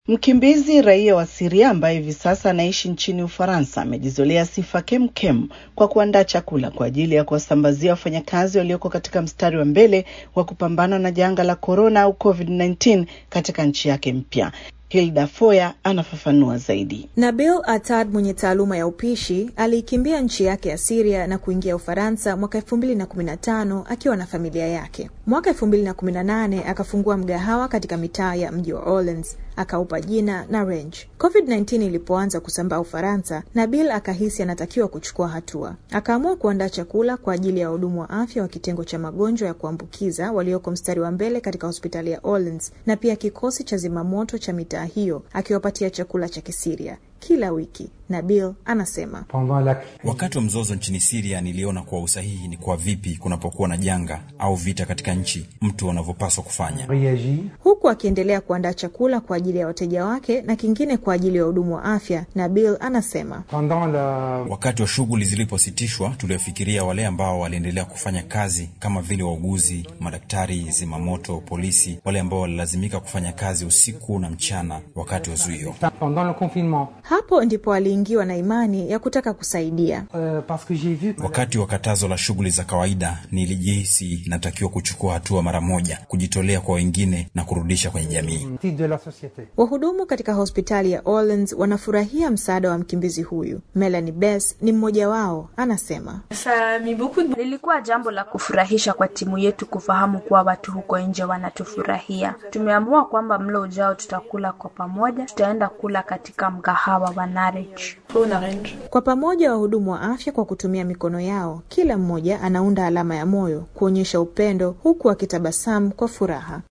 Mkimbizi raia wa Syria ambaye hivi sasa anaishi nchini Ufaransa amejizolea sifa kemkem kwa kuandaa chakula kwa ajili ya kuwasambazia wafanyakazi walioko katika mstari wa mbele wa kupambana na janga la korona au COVID-19 katika nchi yake mpya. Hilda Foya anafafanua zaidi. Nabil Atad mwenye taaluma ya upishi aliikimbia nchi yake ya Syria na kuingia Ufaransa mwaka elfu mbili na kumi na tano akiwa na familia yake. Mwaka elfu mbili na kumi na nane akafungua mgahawa katika mitaa ya mji wa Orleans akaupa jina na Range. COVID-19 ilipoanza kusambaa Ufaransa, Nabil akahisi anatakiwa kuchukua hatua. Akaamua kuandaa chakula kwa ajili ya wahudumu wa afya wa kitengo cha magonjwa ya kuambukiza walioko mstari wa mbele katika hospitali ya Orleans na pia kikosi cha zimamoto cha mitaa hiyo, akiwapatia chakula cha Kisiria kila wiki. Nabil anasema wakati wa mzozo nchini Siria niliona kuwa usahihi ni kwa vipi kunapokuwa na janga au vita katika nchi mtu anavyopaswa kufanya, huku akiendelea kuandaa chakula kwa ajili ya wateja wake na kingine kwa ajili ya wahudumu wa afya. Nabil anasema wakati wa shughuli zilipositishwa, tuliofikiria wale ambao waliendelea kufanya kazi kama vile wauguzi, madaktari, zimamoto, polisi, wale ambao walilazimika kufanya kazi usiku na mchana wakati wa zuio. Hapo ndipo aliingiwa na imani ya kutaka kusaidia. Wakati wa katazo la shughuli za kawaida, nilijihisi natakiwa kuchukua hatua mara moja, kujitolea kwa wengine na kurudisha kwenye jamii. Wahudumu katika hospitali ya Orleans wanafurahia msaada wa mkimbizi huyu. Melanie Bess ni mmoja wao, anasema lilikuwa jambo la kufurahisha kwa timu yetu kufahamu kuwa watu huko nje wanatufurahia. Tumeamua kwamba mlo ujao tutakula kwa pamoja, tutaenda kula katika mgahawa wa Narich. Kwa pamoja wahudumu wa afya kwa kutumia mikono yao, kila mmoja anaunda alama ya moyo kuonyesha upendo, huku akitabasamu kwa furaha.